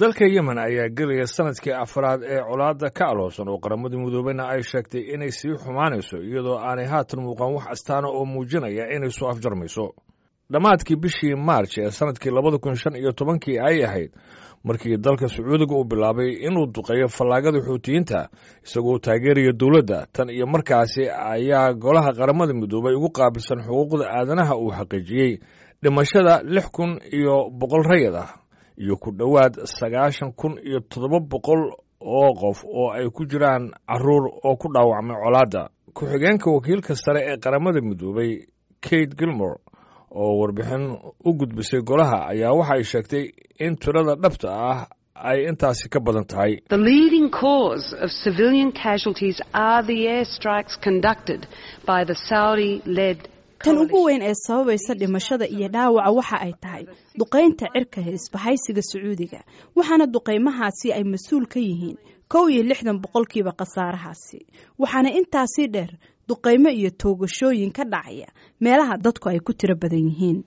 dalka yemen ayaa gelaya sanadkii afraad ee colaadda ka aloosan oo qaramada midoobeyna ay sheegtay inay sii xumaanayso iyadoo aanay haatan muuqan wax astaana oo muujinaya inay soo afjarmayso dhammaadkii bishii maarj ee sanadkii labada kun shan iyo tobankii ay ahayd markii dalka sacuudiga uu bilaabay inuu duqeeyo fallaagada xuutiyiinta isagoo taageeraya dowladda tan iyo markaasi ayaa golaha qaramada midoobay ugu qaabilsan xuquuqda aadanaha uu xaqiijiyey dhimashada lix kun iyo boqol rayad ah iyo ku dhowaad sagaashan kun iyo toddoba boqol oo qof oo ay ku jiraan caruur oo ku dhaawacmay colaadda ku-xigeenka wakiilka sare ee qaramada midoobay kate gilmore oo warbixin u gudbisay golaha ayaa waxa ay sheegtay in tirada dhabta ah ay intaasi ka badan tahay tan ugu weyn ee sababaysa dhimashada iyo dhaawaca waxa ay tahay duqaynta cirka isbahaysiga sacuudiga waxaana duqaymahaasi ay mas-uul ka yihiin kow iyo lixdan boqolkiiba khasaarahaasi waxaana intaasii dheer duqaymo iyo toogashooyin ka dhacaya meelaha dadku ay ku tiro badan yihiin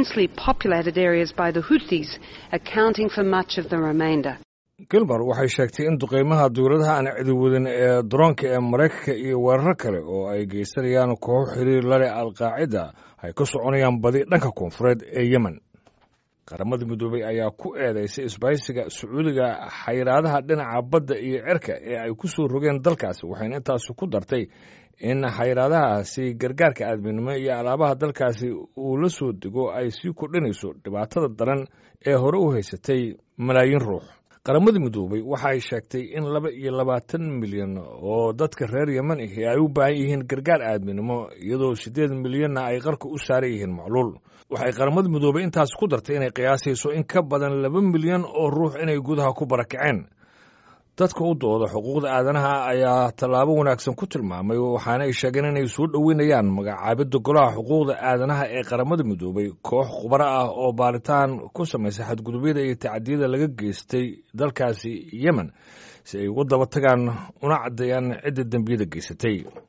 gilmar waxay sheegtay in duqaymaha duuradaha aan cidiwadin ee daroonka ee maraykanka iyo weeraro kale oo ay geysanayaan kooxo xiriir lale alqaacida ay ka soconayaan badi dhanka koonfureed ee yemen qaramada midoobey ayaa ku eedaysay isbahaysiga sacuudiga xayiraadaha dhinaca badda iyo cerka ee ay ku soo rogeen dalkaasi waxayna intaasi ku dartay in xayiraadahaasi gargaarka aadminimo iyo alaabaha dalkaasi uu la soo dego ay sii kordhinayso dhibaatada daran ee hore u haysatay malaayiin ruux qaramada midoobey waxa ay sheegtay in laba iyo labaatan milyan oo dadka reer yemen ahi ay u baahan yihiin gargaar aadminimo iyadoo siddeed milyanna ay qarka u saaran yihiin macluul waxay qaramada midoobey intaas ku dartay inay qiyaasayso in ka badan laba milyan oo ruux inay gudaha ku barakaceen dadka u dooda xuquuqda aadanaha ayaa tallaabo wanaagsan ku tilmaamay waxaana ay sheegeen inay soo dhoweynayaan magacaabidda golaha xuquuqda aadanaha ee qaramada midoobay koox khubaro ah oo baaritaan ku samaysa xadgudubyada iyo tacadiyada laga geystay dalkaasi yemen si ay uga daba tagaan una caddeeyaan cidda dembiyada geysatay